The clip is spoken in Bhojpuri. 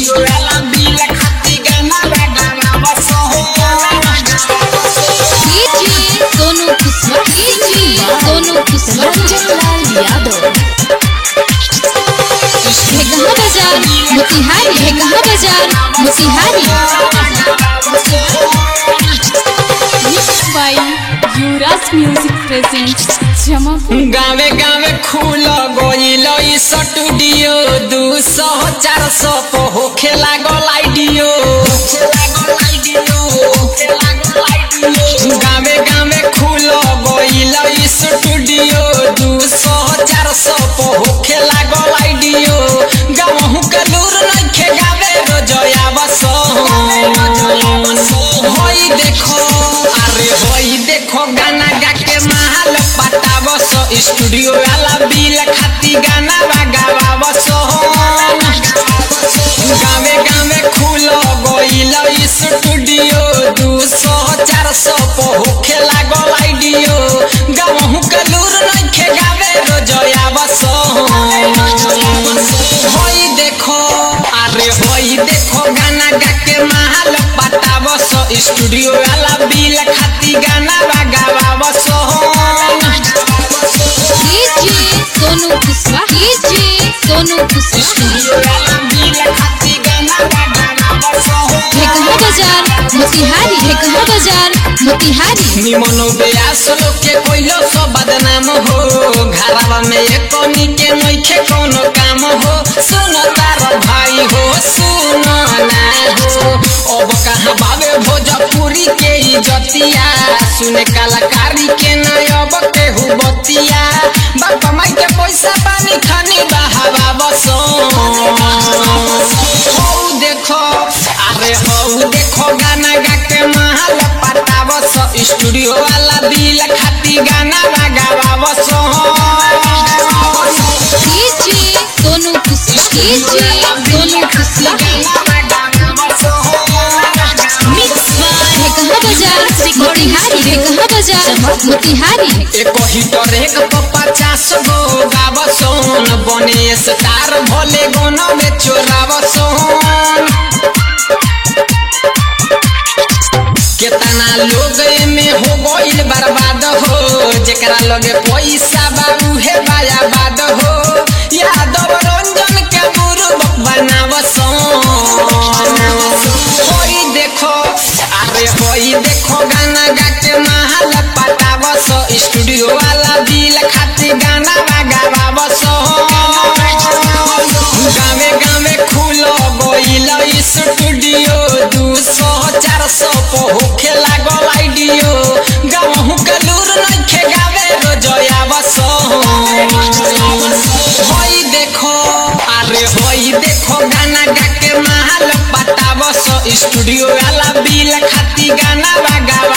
स्टूडियो वाला बिल खाती गाना बगावा सहो डीजे सोनू किस्मत डीजे सोनू किस्मत लाल यादव भेगहा बाजार मोतिहारी भेगहा बाजार Motihari mix by Yuvraj music present Jamapur गावे गावे खुल गइल ई स्टूडियो दू सौ चार सौ पे होखे लागल आइडियो गावे गावे खुल गइल ई स्टूडियो दू सौ चार सौ पे होखे लागल आइडियो गावहु के लूर नइखे गावे रोजया बस होई देखो अरे होई देखो गाना गा के महल पटावस स्टूडियो वाला बिल खाती गाना बगावस गावे गावे खुल गइल ई स्टूडियो दू सौ चार सौ पे होखे लागल आइडियो गावहु के लूर नइखे गावे रोजया बस होई देखो अरे होई देखो गाना गा के महल पटावस स्टूडियो वाला बिल खाती गाना बगावस डीजे सोनू किस्मत डीजे सोनू किस्मत स्टूडियो वाला बिल खाती गाना बगावस भेगहा बाजार मोतिहारी भेगहा बाजार मोतिहारी निमन बेयास लोग के कोइलो सो बदनाम हो घरवा में एक कोनी के नइखे कोनो काम हो सुन तार भाई हो सुन ना हो अब कहाँ बाबे भोजपुरी के इजतिया सुने कलाकारी के न अब केहू बतिया बाप माई के पैसा पानी खानी बहावा बसो हौ देखो अरे हौ देखो गाना गा के महल पटावस स्टूडियो वाला बिल खाती गाना बगावस डीजे सोनू किस्मत डीजे सोनू किस्मत मिक्स बाय भेगहा बाजार मोतिहारी भेगहा बाजार मोतिहारी एक हिटर एक पर पचास गो गावसन बने स्टार भोले गोनो में चोरावसन केतना लोग में हो गइल बर्बाद हो जेकरा लगे पैसा बाबू हे बायाबाद हो यादव रंजन के गुरु बनावसन होई देखो अरे होई देखो गाना गा के महल पटावस स्टूडियो वाला बिल खाती गाना बगावस गावे गावे खुल गइल ई स्टूडियो दू सौ चार सौ पे होखे लागल आइडियो गावहु के लूर नइखे गावे रोजया बस होई देखो अरे होई देखो गाना गा के महल पटावस स्टूडियो वाला बिल खाती गाना बगावा